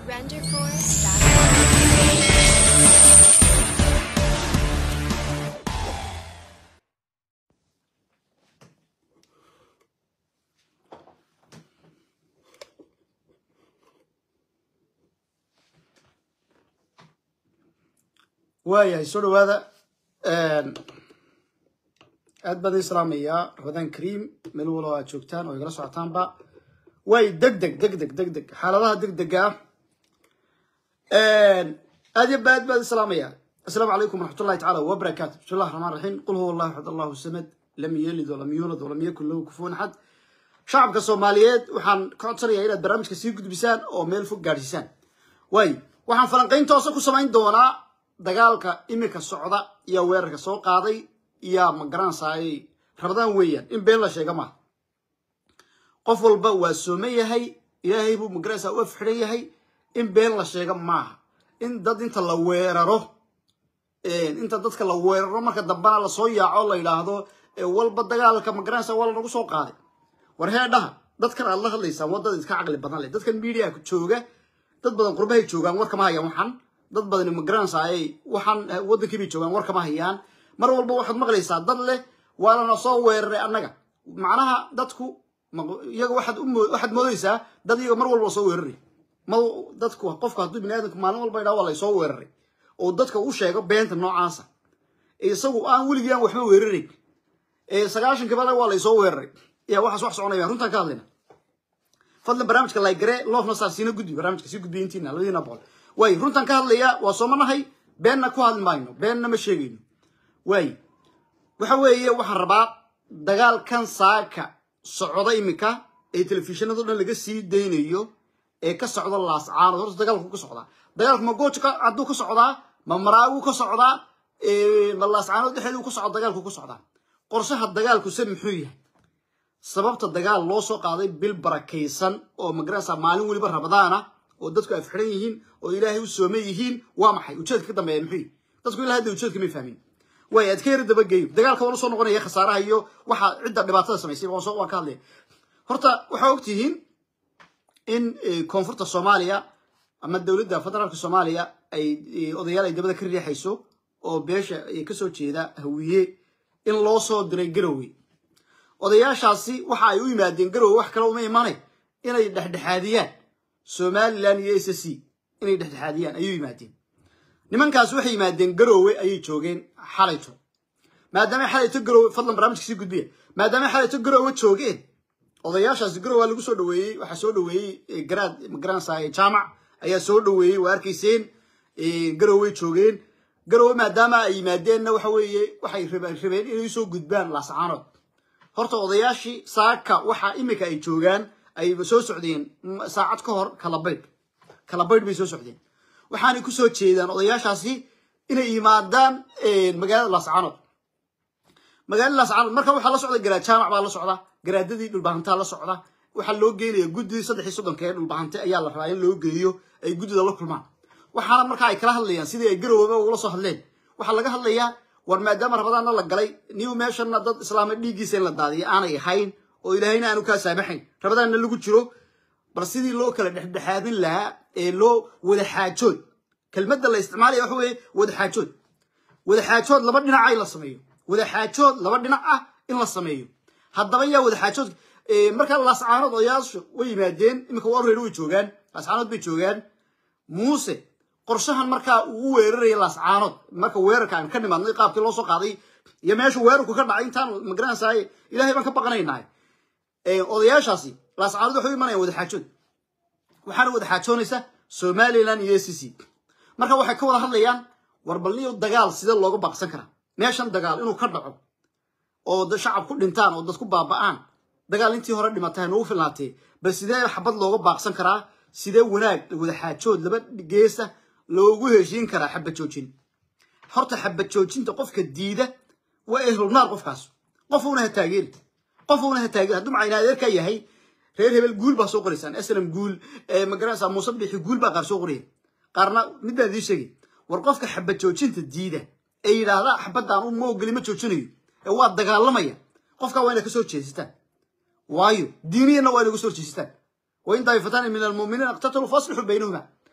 Renderforce.com. waayahay soo dhawaada aad baan idin salaamayaa ramadaan kariim meel walo aad joogtaan oo igala socotaanba waay deg deg deg deg deg deg xaaladaha deg dega ah aad iyo ba aad baan idin salaamayaa asalaamu calaykum waraxmatullahi tacaala wabarakaatu bismi llahi raxmaan raxiim qul huwa allahu axad allahu samad lam yelid walam yuulad walam yakun lahu kufuwan axad shacabka soomaaliyeed waxaan ka codsanayaa inaad barnaamijka sii gudbisaan oo meel fog gaadhsiisaan waay waxaan falanqayn toosa ku samayn doonaa dagaalka iminka socda iyo weerarka soo qaaday iyo magaranaysaay rabadaan weeyaan in been la sheega maaha qof walba waa soome yahay ilaahay buu magaranaysaa u afxidhan yahay in been la sheega maaha in dad inta la weeraro inta dadka la weeraro marka dambana lasoo yaaco la yidhaahdo walba dagaalka magaranaysa waa lanagu soo qaaday war heedhaha dadkan aad la hadlaysaan waa dad iska caqli badan leh dadkan media jooga dad badan qurbahay joogaan war kama hayaan waxan dad badani magaranaysaay waxaan waddankii bay joogaan war kama hayaan mar walba waxaad maqlaysaa dad leh waa lana soo weeraray annaga macnaha dadku iyaga waxaad u waxaad moodaysaa dad iyaga mar walba soo weeraray ma dadku qofku hadduu bini aadamku maalin walba yidhaha waa laysoo weeraray oo dadka u sheego beenta noocaasa isagu aan weligii aan waxba weerarayn sagaashankii bale waa laysoo weeraray ya waxaas wax soconaya runtaan ka hadlayna fadlan barnaamijka laygare loofna saa siina gudbi barnaamijka sii gudbiya intiina labadiina boqol waay runtaan ka hadlayaa waa soomanahay beenna ku hadli mayno beenna ma sheegayno waay waxa weeye waxaan rabaa dagaalkan saaka socda iminka ee telefishinado dhan laga sii daynayo ee ka socda laascaanood horta dagaalku ka socdaa dagaalku ma gooja hadduu ka socdaa ma maraagu ka socdaa ma laascaanood dhexeedu ka socda dagaalku ka socdaa qorshaha dagaalku se muxuu yahay sababta dagaal loo soo qaaday bil barakaysan oo magarasa maalin weliba rabadaana oo dadku afxiran yihiin oo ilaahay u soome yihiin waa maxay ujeedka ka dambeeya muxuu dadku ilaa hadda ujeedka may fahmin way aad ka yara dabageeyo dagaalka waa la soo noqonaya khasaaraha iyo waxa cidda dhibaatada samaysay waan soo waan ka hadlaya horta waxaa ogtihiin in koonfurta soomaaliya ama dowladda federaalka soomaaliya ay odayaal ay dabada ka riixayso oo beesha kasoo jeeda hawiye in loo soo diray garowe odayaashaasi waxa ay u yimaadeen garowe wax kale uma imaanay inay dhexdhexaadiyaan somalilan iyo s c inay dhexdhexaadiyaan ayuu yimaadeen nimankaas waxay yimaadeen garowe ayay joogeen xalayto maadaama xalayto garowe fadlan barnaamijka sii gudbiya maadaama xalayto garowe joogeen odayaashaasi garowe waa lagu soo dhaweeyey waxaa soo dhaweeyey garaad magaranaysa jaamac ayaa soo dhaweeyey waa arkayseen garowe joogeen garowe maadaama ay yimaadeenna waxa weeye waxay rabeen inay soo gudbaan laascaanood horta odayaashii saaka waxa iminka ay joogaan ay soo socdeen saacad ka hor kalabaydh kalabaydh bay soo socdeen waxaanay ku soo jeedaan odayaashaasi inay yimaadaan magaalada laascaanood magaalada laascaanood marka waxaa la socda garaad jaamac baa la socda garaadadii dhulbahantaa la socda waxaa loo geynaya guddidii saddex iyo soddonka ee dhulbahante ayaa la rabaa in loo geeyo ay guddida la kulmaan waxaana markaa ay kala hadlayaan sidii ay garowba ugula soo hadleen waxaa laga hadlayaa war maadaama rabadaanna la galay niw meeshana dad islaama dhiiggiisa in la daadiyo aanay ahayn oo ilaahayna aanu kaa saamaxayn rabadaanna lagu jiro bal sidii loo kala dhexdhexaadin lahaa ee loo wadaxaajood kelmadda la isticmaalaya waxa weeye wadaxaajood wadaxaajood laba dhinaca in la sameeyo wadaxaajood laba dhinac ah in la sameeyo haddaba yaa wadaxaajood markaa laascaanood odayaashu way yimaadeen iminka waa reer way joogaan laascaanood bay joogaan muuse qorshahan markaa uu u weeraraya laascaanood marka weerarka aan ka nimaadnay qaabkii loo soo qaaday iyo meesha weerarku ka dhacay intaan magaranaysaay ilahay baan ka baqanaynahay odayaashaasi laascaanood waxay u imanayaan wadaxaajood waxaana wadaxaajoonaysa somalilan iyo s c marka waxay ka wada hadlayaan war balniyo dagaal sidee looga baaqsan karaa meeshan dagaal inuu ka dhaco oo shacab ku dhintaan oo dad ku baaba'aan dagaal intii hore dhimatay noogu filnaatee bal sidee xabad looga baaqsan karaa sidee wanaag wadaxaajood laba geesa loogu heshiin karaa xabad joojin horta xabad joojinta qofka diida waa ehlulnaar qofkaas qofuuna ha taageeri qofuuna ha taageeri hadduu macayna adeerkaa yahay reer hebel guul baa soo qoraysaan aslam guul magaranaysaa muuse bixi guul baa qaar soo qoraya qaarna mid baan idiin sheegay war qofka xabad joojinta diida ee yidhaahda xabadaan u ma ogeli ma joojinayo ee waa dagaalamaya qofkaa waa inay ka soo jeestaan waayo diiniyana waa inagu soo jeestaan wain daa'ifatan min almu'miniina iqtataluu faaslixuu baynahuma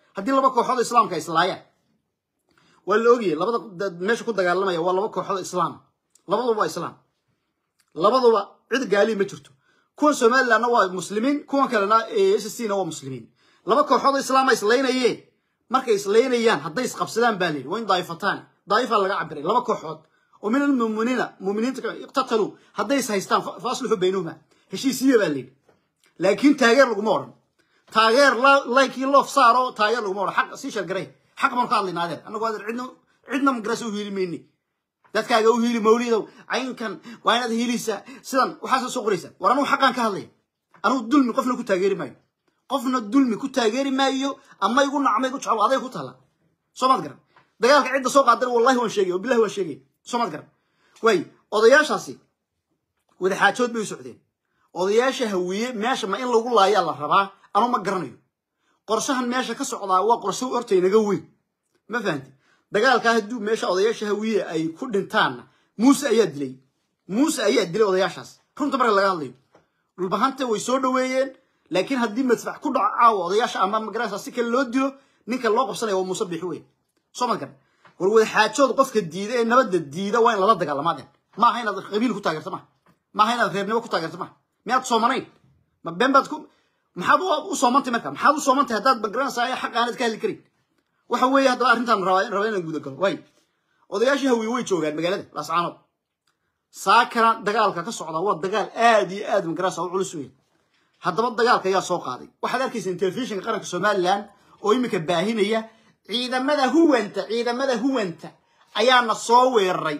haddii laba kooxood oo islaamka ay islaayaan waa la ogyahay labada dad meesha ku dagaalamaya waa laba kooxood oo islaam labaduba waa islaam labaduba cid gaali ma jirto kuwan somalilandna waa muslimiin kuwan kalena s c na waa muslimiin laba kooxood oo islaama islaynayeen markay islaynayaan hadday isqabsadaan baa layidhi waa in daa'ifataan daa'ifa laga cabiray laba kooxood oo min almuminiina muminiinta iqtataluu hadday is haystaan faaslixu baynahuma heshiisiya baa layidhi laakiin taageer laguma odhan taageer laykii loof saaro taageer laguma odhan xaq sii shargaray xaq baan ka hadlaynaa adeer annagu adeer cidna cidna magarasa u hiili mayni dadkaaga u hiili mawlidow caynkan waa inaad hiilisa sidan waxaasa soo qoraysaa war anugu xaqaan ka hadlaya anugu dulmi qofna ku taageeri maayo qofna dulmi ku taageeri maayo ama igu nacma igu jeclo aday ku taalla soo maad garan dagaalka cidda soo qaadana wallahi waan sheegay oo billahi waan sheegay soo maad garan waay odayaashaasi wadaxaajood bay u socdeen odayaasha hawiye meesha ma in lagu laayaa la rabaa anuu ma garanayo qorshahan meesha ka socdaa waa qorshe horta inaga weyn ma fahanti dagaalkaa hadduu meesha odayaasha hawiye ay ku dhintaanna muuse ayaa dilay muuse ayaa dilay odayaashaas runta marka laga hadlayo dhulbahanta way soo dhoweeyeen laakiin haddii madfac ku dhaco caawa odayaasha ama magarasa si kale loo dilo ninka loo qabsanaya waa muuse bixi weyn soo ma garan war wadaxaajood qofka diida ee nabadda diida waa in lala dagaalamaadeen maaha inaad qabiil ku taageerto maha maaha inaad reernimo ku taageerto maha miyaad soomanayn ma been baad ku maxaad u soomantay marka maxaad u soomantay haddaad magaranaysaa xaq aanad ka hadli karin waxa weeye haddaba arrintan rabaa rabaa inaan guda galo waay odayaashii hawiye way joogaan magaalada laascaanood saakana dagaalka ka socda waa dagaal aad iyo aad magaranaysa u culus weyn haddaba dagaalka ayaa soo qaaday waxaad arkayseen telefishinka qaranka somaliland oo iminka baahinaya ciidamada huwanta ciidamada huwanta ayaana soo weeraray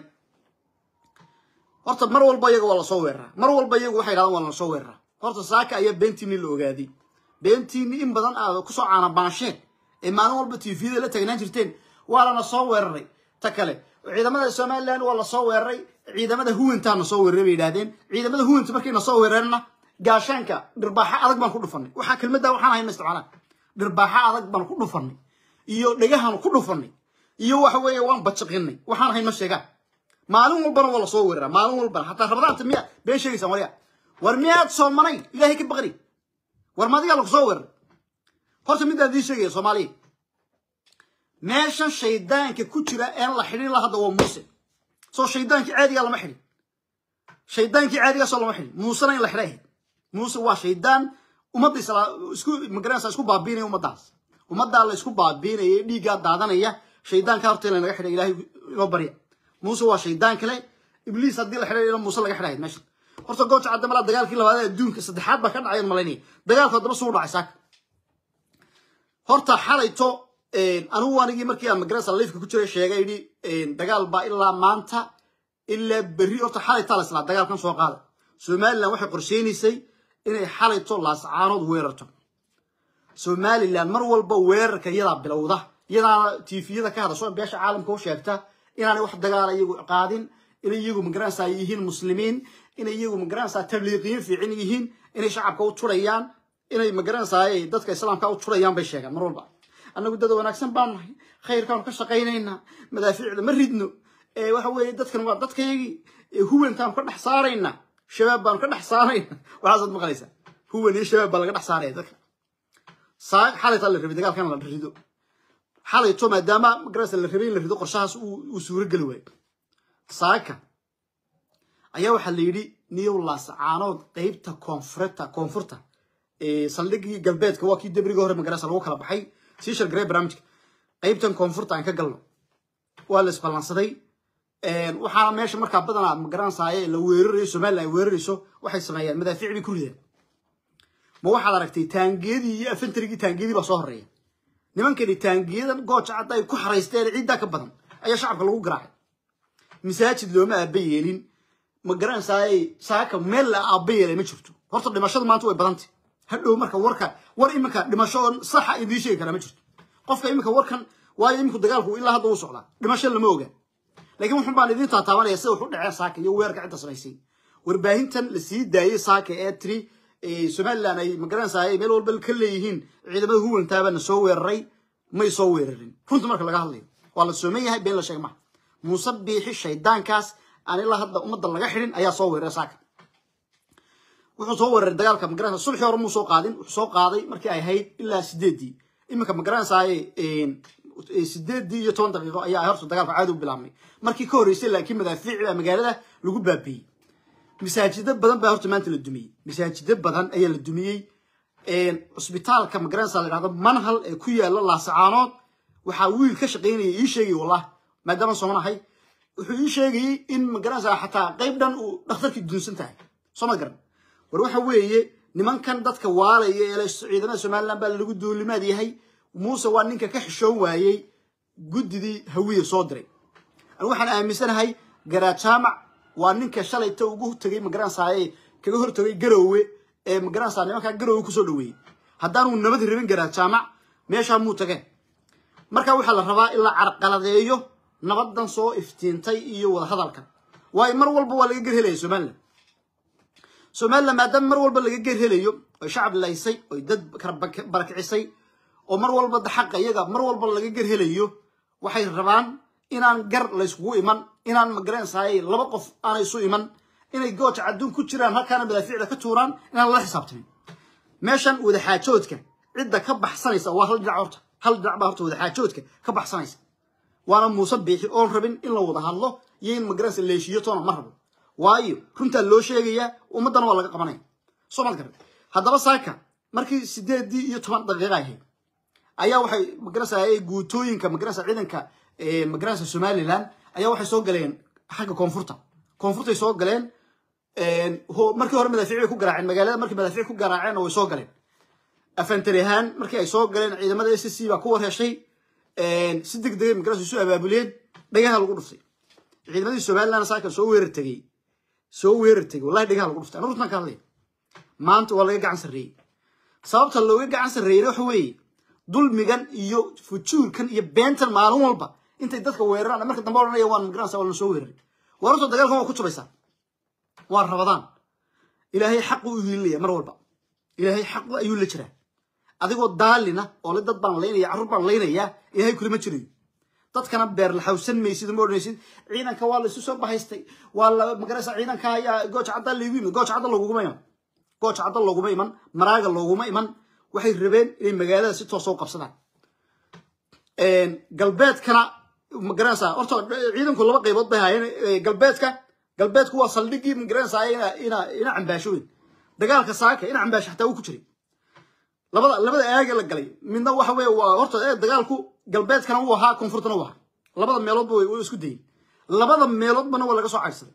horta mar walba iyaga waa lasoo weeraraa mar walba iyagu waxay dhahdaan waa lasoo weeraraa horta saaka ayaa beentiini la ogaaday beentiini in badan aad kusoo caanabaansheen ee maalin walba tvda la tagnaan jirteen waa lana soo weeraray ta kale ciidamada somaliland waa lasoo weeraray ciidamada huwantaana soo weeraray bay yidhahdeen ciidamada huwanta markayna soo weerarna gaashaanka dhirbaaxo adag baan ku dhufanay waxaa kelmaddaa waxaan hayna isticmaalaan dhirbaaxo adag baan ku dhufanay iyo dhegahan ku dhufanay iyo waxa weeye waan bajiqinay waxaan hayno sheegaan maalin walbana waa lasoo weeraraa maalin walbana hataa rabadaanta miya been sheegaysaan warya war miyaad soomanayn ilaahay ka baqri war madigaa lagu soo weeraray horta midaan idiin sheegaya soomaaliya meeshan shaydaanka ku jira een la xidhin la hadda waa muuse soo shaydaankii caadigaa lama xidhin shaydaankii caadigaasoo lama xidhin muusena in la xidha ahayd muuse waa shaydaan ummadda isku magaranaysa isku baabiinaya ummaddaas ummaddaa la isku baabiinaya dhiiggaa daadanaya shaydaanka horta in lanaga xidhay ilaahay inoo barya muuse waa shaydaan kale ibliis haddii la xidhay muuse laga xidhayd meesha horta gooja caddamalaa dagaalkii labaad ee adduunka saddexaad baa ka dhacay malaynaya dagaalku haddaba suu dhacay saaka horta xalayto anigu anigii markii aan magarasa liifka ku jiray sheegay yidhi dagaal baa ilaa maanta ilaa berri horta xalaytaa la islaa dagaalkan soo qaada somaliland waxay qorsheynaysay inay xalayto laascaanood weerarto somaliland mar walba weerarka iyadaa bilowda iyadaana tifiyada ka hadasho beesha caalamka u sheegta inaanay wax dagaala iyagu qaadin inay iyagu magaranaysaa yihiin muslimiin inay iyagu magaranaysaa tabliiqiyin fiican yihiin inay shacabka u turayaan inay magaranaysaa dadka islaamka u turayaan bay sheegaan mar walba annagu dad wanaagsan baan nahay khayrkaanu ka shaqaynaynaa madaafiicda ma ridno waxa weeye dadkan waa dadkayagii huwantaanu ka dhex saaraynaa shabaab baanu ka dhex saaraynaa waxaasaad maqlaysaa huwan iyo shabaab baa laga dhex saaraya dadka saa xalaytaa la rabay dagaalkan la rido xalayto maadaama magaranaysa la rabay in la rido qorshahaas uu suuro geli waayo saaka ayaa waxaa la yidhi niyow laasacaanood qeybta koonfurta koonfurta saldhigii galbeedka waa kii debriga hore magarasa lagu kala baxay sii shargarey barnaamijka qeybtan koonfurta aan ka galno waa la isballansaday waxaana meesha markaa badanaa magaranaysaye la weerarayo somaliland ay weerarayso waxay sameeyaan madaafiic bay ku rideen ma waxaad aragtay taangiyadii iyo afantarigii taangiyadii baa soo horeeya nimankani taangiyadan gooja cadda ay ku xaraysteen ciiddaa ka badan ayaa shacabka lagu garaacay masaajid looma aaba yeelin ma garanaysaay saaka meel la aaba yeelay ma jirto horta dhimashada maanta way badantay hadhow marka warka war iminka dhimasho oo saxa idiin sheegi karaa ma jirto qofka iminka warkan waayo iminku dagaalku ilaa hadda uu socdaa dhimasho lama oga laakiin wuxun baan idiin taataabanaya sida wax u dhaceen saaka iyo weerarka cidda samaysay warbaahintan la sii daayey saaka ee tiri somaliland ay magaranaysaay meel walba ka leeyihiin ciidamada huwantaabana soo weeraray may soo weerarin runta marka laga hadlayo waa la sooman yahay been la sheega maha muuse biixi shaydaankaas aan ilaa hadda ummadda laga xidhin ayaa soo weeraray saaka wuxuu soo weeraray dagaalka magaranaysa subxii hore muu soo qaadin wuxuu soo qaaday markii ay ahayd ilaa sideedii iminka ma garanaysaay sideedii iyo toban daqiiqo ayaa horta dagaalka caadi u bilaabmay markii ka horreysay laakiin madaafiic baa magaalada lagu baabiiyey masaajido badan baa horta maanta la dumiyey masaajido badan ayaa la dumiyey cusbitaalka ma garanaysa la yidhahdo manhal ee ku yaala laasacaanood waxaa wiil ka shaqaynaya ii sheegay wallah maadaama soomanahay wuxuu ii sheegayey in ma garanaysa xataa qayb dhan uu dhakhtarkii dunsan tahay soo ma garan war waxa weeye nimankan dadka waalaya ee ciidamada somaliland baa lagu duulimaad yahay muuse waa ninka ka xishoon waayey guddidii hawiye soo diray anigu waxaan aaminsanahay garaad jaamac waa ninka shalayta ugu tegay magaranaysaye kaga hortagay garoowe ee magaranaysa nimankaa garoowe kusoo dhaweeyey haddaanuu nabad rabin garaad jaamac meeshaa muu tageen marka waxaa la rabaa in la carqaladeeyo nabadan soo iftiintay iyo wadahadalkan waayo mar walba waa laga gerhelaya somalilan somalilan maadaama mar walba laga gerhelayo oy shacab laysay oy dad barakicisay oo mar walba xaqa iyaga mar walba laga gerhelayo waxay rabaan inaan gar layskugu iman inaan magaranaysaay laba qof aanay isu iman inay gooja adduun ku jiraan halkaana madaafiicda ka tuuraan inaan lala xisaabtamin meeshan wadaxaajoodka cidda ka baxsanaysa waa hal dhinac horta hal dhinac baa horta wadaxaajoodka ka baxsanaysa waana muuse biixi oon rabin in la wada hadlo iyo in magaranaysa leeshiyo toona ma rabo waayo runtaa loo sheegayaa ummaddana waa laga qabanaya soo maad garan haddaba saaka markii sideedii iyo toban daqiiqa ahayd ayaa waxay magaranaysa guutooyinka magaranaysa ciidanka magaranaysa somaliland ayaa waxay soo galeen xagga koonfurta koonfurtay soo galeen markii hore madaafiic bay ku garaaceen magaalada markii madaafiic ku garaaceen way soo galeen afantari ahaan markii ay soo galeen ciidamada s c baa ku warheshay si deg degay magaranaysa isu abaabuleen dhagaha lagu dhuftay ciidamadii somaliland saaka soo weerar tegey soo weerar tegey wallahi dhagaha lagu dhuftay anu runtan ka hadlaya maanta waa laga gacan sarreeyey sababta looga gacan sarreeyey waxa weeye dulmigan iyo fujuurkan iyo beentan maalin walba intay dadka weeraraan marka dambe odhanaya waan magaranaysa waa la soo weeraray war horta dagaalkan waa ku jubaysaa waa rabadaan ilaahay xaqu u hiilinaya mar walba ilaahay xaqu ayuu la jiraa adigoo daalina oo le dad baan laynaya carruur baan laynayaa ilaahay kulama jirayo dadkana beer la xawsan maysid ma odhanaysid ciidanka waa la isu soo bahaystay waa la magaraysa ciidanka ayaa gooja cadda laygu yimid gooja cadda looguma iman gooja cadda looguma iman maraaga looguma iman waxay rabeen inay magaalada si toosa u qabsadaan galbeedkana magaranaysa horta ciidanku laba qaybood bay haayeen galbeedka galbeedku waa saldhigii magaranaysa ina ina ina cambaasho weyn dagaalka saaka ina cambaasho xataa uu ku jiray labada labada aage la galay midna waxa weeye waa horta dagaalku galbeedkana uu ahaa koonfurtana uu ahaa labada meeloodba way isku dayeen labada meeloodbana waa laga soo caydsaday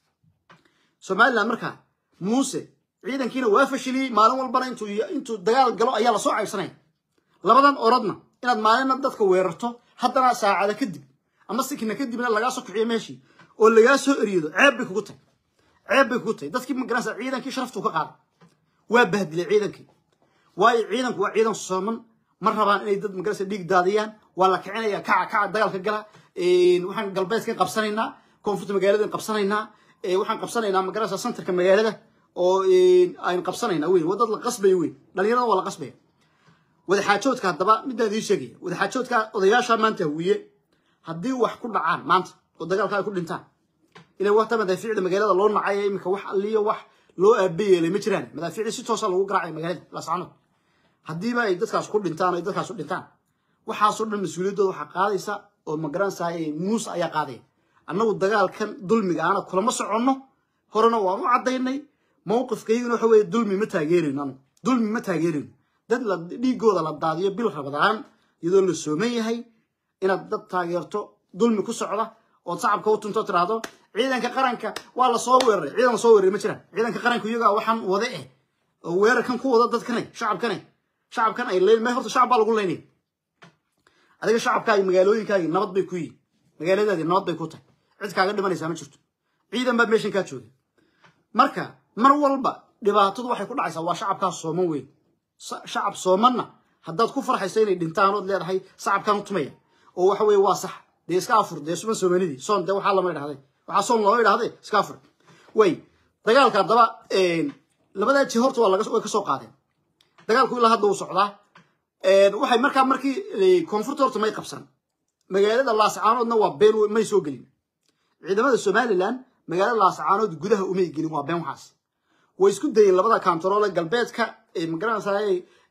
somaliland markaa muuse ciidankiina waa fashiliyey maalin walbana intuu intuu dagaal galo ayaa lasoo caydsanaya labadan orodna inaad maalina dadka weerarto haddana saacada kadib ama sikina kadibna lagaa soo kiciyo meeshii oo lagaa soo eriyado ceeb bay kugu tahay ceeb bay kugu tahay dadkii magaranaysa ciidankii sharaftuu ka qaaday waa bahdilay ciidankii waayo ciidanku waa ciidan sooman ma rabaan inay dad magaranaysa dhiig daadiyaan waa la kicinaya kaca kaca dagaalka gala waxaan galbeedkan qabsanaynaa koonfurta magaaladan qabsanaynaa waxaan qabsanaynaa magaranaysa centerka magaalada oo aynu qabsanaynaa weyn waa dad la qasbaya weyn dhalinyarada waa la qasbaya wadaxaajoodka haddaba midaan idiin sheegaya wadaxaajoodka odayaasha maanta hawiye haddii wax ku dhacaan maanta oo dagaalka ay ku dhintaan ila wata madaafiicda magaalada loo nacaya iminka wax alliyo wax loo aabeyeelay ma jiraan madaafiicda si toosa lagu garaacaya magaalada laascanood haddiiba ay dadkaas ku dhintaan ay dadkaas u dhintaan waxaasoo dhan mas-uuliyaddooda waxaa qaadaysa oo magaranaysaay muuse ayaa qaadaya annagu dagaalkan dulmiga aana kulama soconno horena waan u caddaynay mawqifkayguna waxa weeye dulmi ma taageerayno anu dulmi ma taageerayno dad la dhiigooda la daadiyo bil rabadaan iyadoo la sooman yahay inaad dad taageerto dulmi ku socda ood shacabka u tunto tiraahdo ciidanka qaranka waa la soo weeraray ciidan la soo weeraray ma jiraan ciidanka qaranka iyagaa waxaan wade eh oo weerarkan ku wada dadkanay shacabkanay shacabkan ay leyn horta shacab baa lagu leynaya adiga shacabkaagi magaalooyinkaagi nabad bay ku yihin magaaladaadi nabad bay ku tahay cid kaaga dhimanaysaa ma jirto ciidan baa meeshan kaa jooga marka mar walba dhibaatadu waxay ku dhacaysaa waa shacabkaas sooman weyn shacab soomanna haddaad ku farxayso inay dhintaan ood leedahay shacabkan u tumaya oo waxa weeye waa sax dee iska afur dee suban soomanidii soon dee waxaa lama idhahday waxaa soon looma idhahday iska afur way dagaalka haddaba labadaa ji horta waa laga way ka soo qaadeen dagaalku ilaa hadda uu socdaa waxay markaa markii koonfurta horta may qabsan magaalada laascaanoodna waa been may soo gelin ciidamada somaliland magaalada laascaanood gudaha umay gelin waa been waxaas way isku dayeen labada kantaroole galbeedka magaranaysaay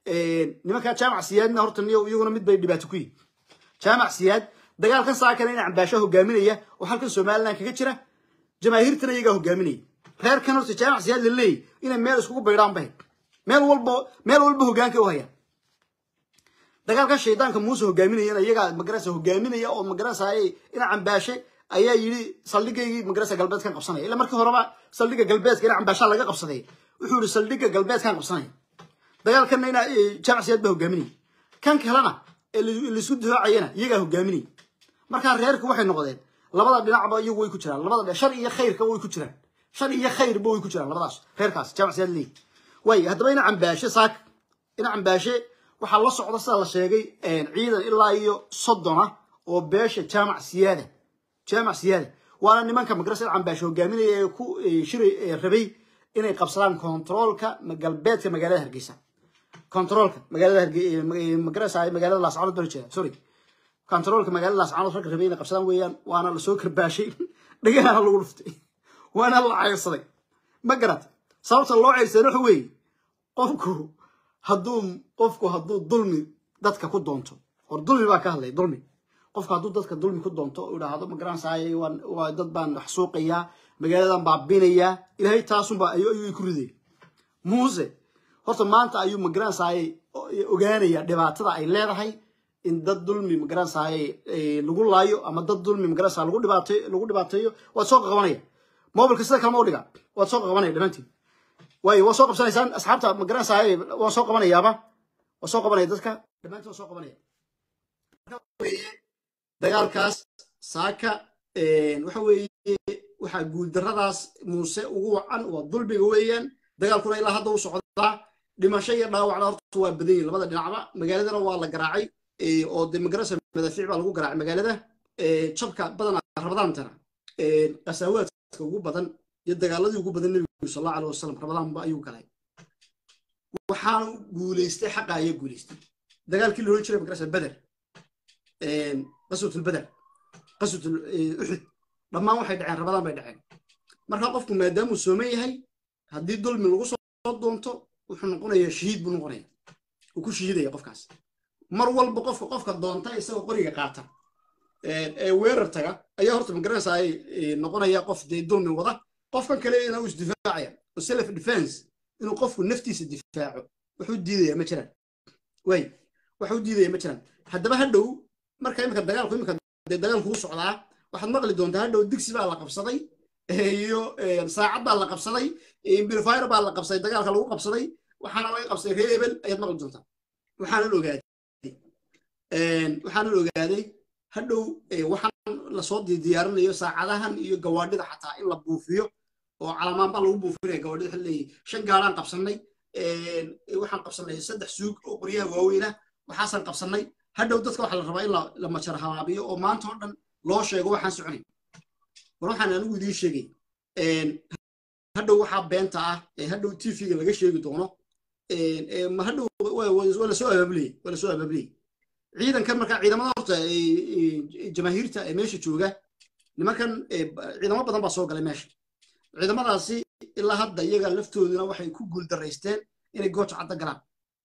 nimankaa jaamac siyaadna horta niyo iyaguna mid bay dhibaato ku yihin jaamac siyaad dagaalkan saakana ina cambaasho hogaaminaya oo halkan somaliland kaga jira jamaahiirtana iyagaa hogaaminaya reerkan horta jaamac siyaad la leeyay inay meel iskugu baydhaan bahay meel walba meel walba hogaanka u hayaan dagaalkan shaydaanka muuse hogaaminayana iyagaa magarasa hogaaminaya oo magarasa ina cambaashe ayaa yidhi saldhigaygii magarasa galbeedkan qabsanaya ila markii horeba saldhiga galbeedka ina cambaashaa laga qabsaday wuxuu yihi saldhiga galbeedkan qabsanaya dagaalkanna ina jaamac siyaad baa hogaaminaya kan kalena ee laisku difaacayana iyagaa hogaaminaya markaa reerku waxay noqdeen labada dhinacba iyagu way ku jiraan labada shar iyo khayrka way ku jiraan shar iyo khayrba way ku jiraan labadaas reerkaas jaamac siyaad leeyi way haddaba ina cambaashe saak ina cambaashe waxaa la socda sida la sheegay ciidan ilaa iyo soddona oo beesha jaamac siyaada jaamac siyaada waana nimanka magarasa cambaashe hogaaminaya ee ku shiray rabay inay qabsadaan kontaroolka galbeedka magaalada hargeysa kontaroolka magaalada magarasa magaalada laascaanood baa jeeda sorry kontaroolka magaalada laascaanood ragga rabay inay qabsadaan weeyaan waana lasoo karbaashay dhagahana lagu dhuftay waana la cayrsaday ma garat sababta loo cayrsaday waxa weeye qofku hadduu qofku hadduu dulmi dadka ku doonto or dulmi baa ka hadlay dulmi qofku hadduu dadka dulmi ku doonto u idhaahdo ma garanaysaay waa dad baan wax suuqayaa magaaladan baabinayaa ilaahay taasunba ayuu ku riday muuse horta maanta ayuu ma garanaysaay ogaanaya dhibaatada ay leedahay in dad dulmi ma garanaysaay lagu laayo ama dad dulmi ma garanaysaa lagu dhibaateeyo lagu dhibaateeyo waad soo qabanaya mobilka sida kalema u dhiga waad soo qabanaya dhammaantiin waayo waa soo qabsanaysaan asxaabta ma garanaysaay waa soo qabanayaaba waa soo qabanaya dadka dhammaantiin waa soo qabanaya dagaalkaas saaka waxa weeye waxaa guuldarradaas muuse ugu wacan waa dulmiga weeyaan dagaalkuna ilaa hadda u socdaa dhimasho iyo dhaawacna horta waa badan yihin labada dhinacba magaaladana waa la garaacay oo de magarasa madaafiic baa lagu garaacay magaalada jabka badana rabadaantana qasaawaadka ugu badan iyo dagaaladii ugu badan nebigu sal allahu alih wasalam rabadaanba ayuu galay waxaanu guulaystay xaqa ayaa guulaystay dagaalkii la ohan jiray magarasa beder qaswatulbeder qaswatul uxud dhammaan waxay dhaceen rabadaan bay dhaceen marka qofku maadaamuu sooman yahay haddii dulmi lagu soo doonto wuxuu noqonayaa shahiid buu noqonaya uu ku shahiidaya qofkaas mar walba qofka qofka doonta isagoo qoriga qaata ee weerar taga ayaa horta magaranaysa ay noqonaya qof dee dulmi wada qofkan kale inuu isdifaacaya oo self defense inuu qofku naftiisa difaaco wuxuu diidaya ma jiraan way waxuu diidaya ma jiraan haddaba hadhow marka imika dagaalku imika dee dagaalku u socdaa waxaad maqli doontaa hadhow digsi baa la qabsaday iyo saacad baa la qabsaday bilfire baa la qabsaday dagaalka lagu qabsaday waxaana laga qabsaday reer ebel ayaad maqli doontaa waxaanan ogaaday waxaanan ogaaday hadhow waxaan lasoo diyaarinayo saacadahan iyo gawaadhida xataa in la buufiyo oo calamaan baa lagu buufinaya gawaadhida waxa leeyahy shan gaadhaan qabsannay waxaan qabsannay saddex suug oo qoryaha waaweyna waxaasaan qabsannay hadhow dadka waxaa la rabaa in la majar habaabiyo oo maanta oo dhan loo sheego waxaan soconay war waxaan anigu idiin sheegay hadhow waxaa beenta ah ee hadhow tvga laga sheegi doono hadhow waa lasoo abaabuleyey waa lasoo abaabuleyey ciidankan markaa ciidamada horta jamaahiirta ee meesha jooga nimankan ciidamo badan baa soo galay meesha ciidamadaasi ilaa hadda iyaga laftooduna waxay ku guuldaraysteen inay gooja cadda galaan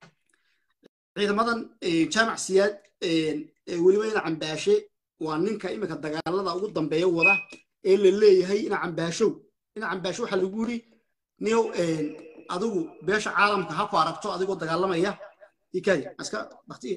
ciidamadan jaamac siyaad weliba ina cambaashe waa ninka imika dagaalada ugu dambeeya wada ee la leeyahay ina cambaashow ina cambaasho waxaa lagu yiri niyow adigu beesha caalamka ha ku aragto adigoo dagaalamaya ikadi aska baktiye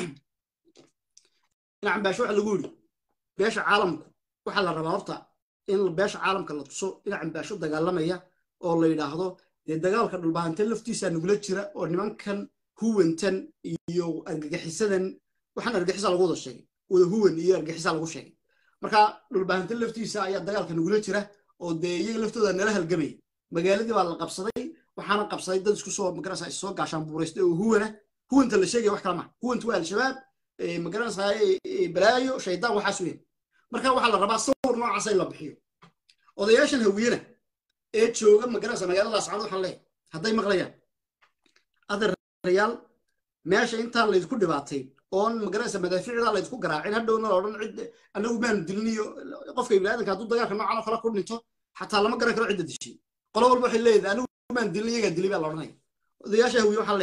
ina cambaasho waxaa lagu yiri beesha caalamku waxaa la rabaa horta in beesha caalamka la tuso ina cambaasho dagaalamaya oo la yidhaahdo dee dagaalka dhulbahante laftiisa nagula jira oo nimankan huwantan iyo argagixisadan waxaan argagixisa lagu wada sheegay wada huwan iyo argagixisa lagu sheegay marka dhulbahante laftiisa ayaa dagaalka nagula jira oo dee iyaga laftooda nala halgamaya magaaladii baa la qabsaday waxaana qabsaday dad isku soo magarasa soo gaashaan buuraystay oo huwana huwanta la sheegaya wax kala maa huwanta waa al-shabaab magaranaysa balaayo shaydaan waxaas weyn marka waxaa la rabaa sawir noocaas in la bixiyo odayaashan hawiyena ee jooga magaranaysa magaalada ascaad waxaan leeyahay hadday maqlayaan adeerayaal meesha intaan laydku dhibaatay oon magaranaysa madaafiicda laydku garaacin hadhowna la odhan cid anagu maanu dilin iyo qofka ibniaadanka hadduu dagaalka noocan oo kale ku dhinto xataa lama garan karo cidda dishay qolo walba waxay leedahay anigu maan dilin iyagaa dilay baa la odhanaya odayaasha hawiye waxaan leeyahay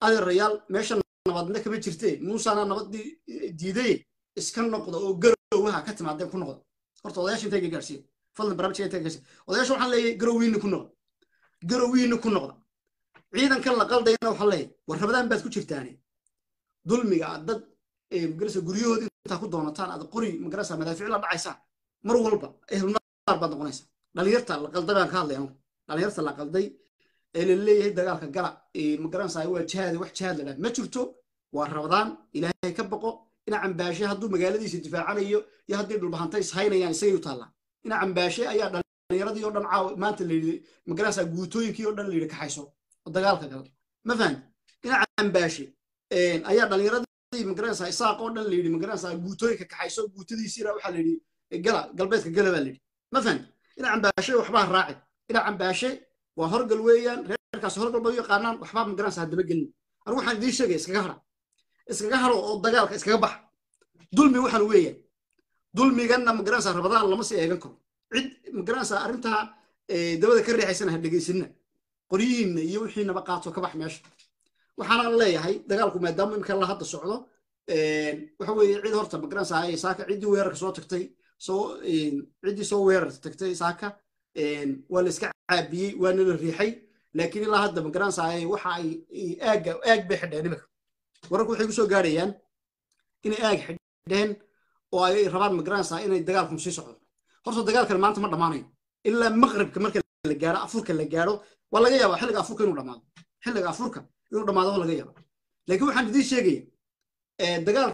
adeerayaal meesha nabadna kama jirte muusana nabadii diiday iska noqda oo garowaha ka timaadeen ku noqda horta odayaasha intay gaarsiiya fadlan barnaamijka intay gaarsiiya odayaasha waxaan leeyahay garowiina ku noqda garowiina ku noqda ciidankan la qaldayna waxaan leeyahay war rabadaan baad ku jirtaane dulmiga aad dad magarasa guryahooda intaa ku doonataan aad qori magarasa madaafiic la dhacaysaan mar walba ehlunaar baad noqonaysaa dhalinyarta la qalday baan ka hadlay anu dhalinyarta la qalday ee la leeyahay dagaalka gala magaranaysa waa jihaad wax jihaad la dhaha ma jirto waa rabadaan ilaahay ka baqo ina cambaashe hadduu magaaladiisa difaacanayo iyo haddii dhulbahanta ishaynayaan isagay u taallaa ina cambaashe ayaa dhalinyaradii oo dhan caawa maanta layidhi magaranaysa guutooyinkii oo dhan layidhi kaxayso oo dagaalka gala ma fahan ina cambaashe ayaa dhalinyaradii magaranaysa isaaq oo dhan layidhi magaranaysa guutooyinka kaxayso guutadiisiina waxaa layidhi gala galbeedka gala baa layidhi ma fahan ina cambaashe waxbaa raaci ina cambaashe waa horgal weeyaan reerkaas horgal bay u yaqaanaan waxbaa magaranaysa haddaba gelin anigu waxaan idiin sheegaya iskaga hara iskaga haro oo dagaalka iskaga baxa dulmi waxaan weeyaan dulmiganna magaranaysa rabadaan lama sii eegan karo cid magaranaysa arrintaa dabada ka riixaysana ha dhegaysanina qoryihiinna iyo wixiinaba qaato ka bax meesha waxaana leeyahay dagaalku maadaama imika la hadda socdo waxa weeye cid horta magaranaysa saaka ciddii weerarka soo tagtay soo ciddii soo weerarka tagtay saaka waa la iska caabiyey waana la riixay laakiin ilaa hadda magaranaysa waxa ay aagga aag bay xidheen imika wararku waxay ku soo gaarayaan inay aag xidheen oo ay rabaan magaranaysa inay dagaalku sii socdo horta dagaalkan maanta ma dhammaanayo ilaa maqribka marka la gaaro afurka la gaaro waa laga yaabaa xilliga afurka inuu dhammaado xilliga afurka inuu dhammaado waa laga yaabaa laakiin waxaan idiin sheegaya dagaalka